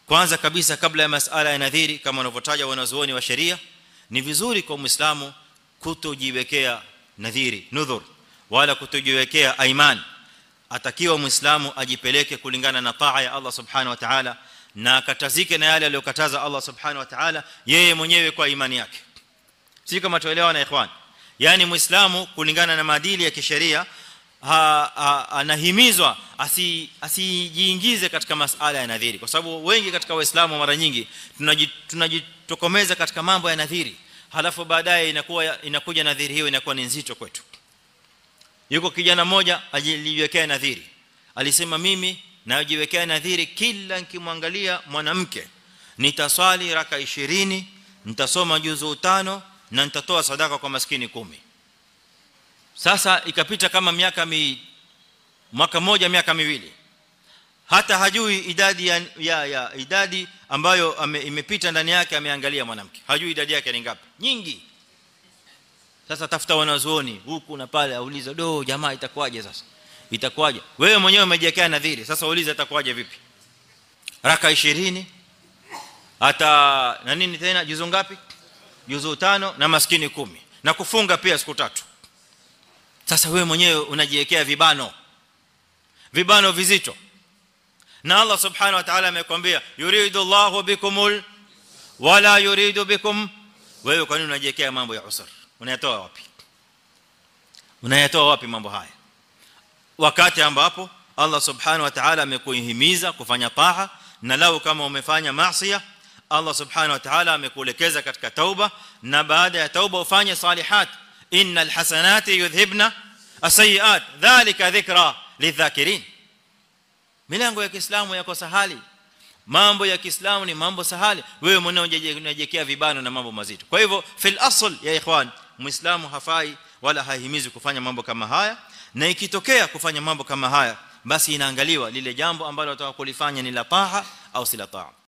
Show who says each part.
Speaker 1: kwanza kabisa kabla ya masala ya nadhiri kama wanavyotaja wanazuoni wa sheria ni vizuri kwa muislamu kutojiwekea nadhiri nudhur wala kutojiwekea aiman atakiwa muislamu ajipeleke kulingana na taa ya Allah subhanahu wa ta'ala na akatazike na yale aliyokataza Allah subhanahu wa ta'ala yeye mwenyewe kwa imani yake si kama tuelewa na ikhwan yani muislamu kulingana na maadili ya kisheria anahimizwa asijiingize katika masuala ya nadhiri kwa sababu wengi katika waislamu mara nyingi tunajitokomeza katika mambo ya nadhiri halafu baadaye inakuwa inakuja nadhiri hiyo inakuwa ni nzito kwetu yuko kijana mmoja alijiwekea nadhiri alisema mimi najiwekea nadhiri kila nikimwangalia mwanamke nitaswali raka 20 nitasoma juzu 5 na nitatoa sadaka kwa maskini kumi sasa ikapita kama miaka mi mwaka mmoja miaka miwili hata hajui idadi ya, ya, ya idadi ambayo ame, imepita ndani yake ameangalia mwanamke hajui idadi yake ni ngapi nyingi sasa tafuta wanazuoni huku na pale auliza do jamaa itakuwaje sasa itakuwaje wewe mwenyewe umejiwekea nadhiri sasa uulize itakuwaje vipi raka 20 hata na nini tena juzu ngapi juzu tano na maskini kumi na kufunga pia siku tatu sasa wewe mwenyewe unajiwekea vibano vibano vizito na Allah subhanahu wa ta'ala amekwambia yuridu Allahu bikumul wala yuridu bikum wewe kwa nini unajiwekea mambo ya usr unayatoa wapi unayatoa wapi mambo haya wakati ambapo Allah subhanahu wa ta'ala amekuhimiza kufanya taa na lao kama umefanya maasiya Allah subhanahu wa ta'ala amekuelekeza katika tauba na baada ya tauba ufanye salihat innal hasanati yudhhibna asayiat dhalika dhikra lidhakirin milango ya Kiislamu yako sahali mambo ya Kiislamu ni mambo sahali wewe mwenyewe unajekea vibano na mambo mazito kwa hivyo fil asl ya ikhwan muislamu hafai wala hahimizi kufanya mambo kama haya na ikitokea kufanya mambo kama haya basi inaangaliwa lile jambo ambalo unataka kulifanya ni la taha au si la taha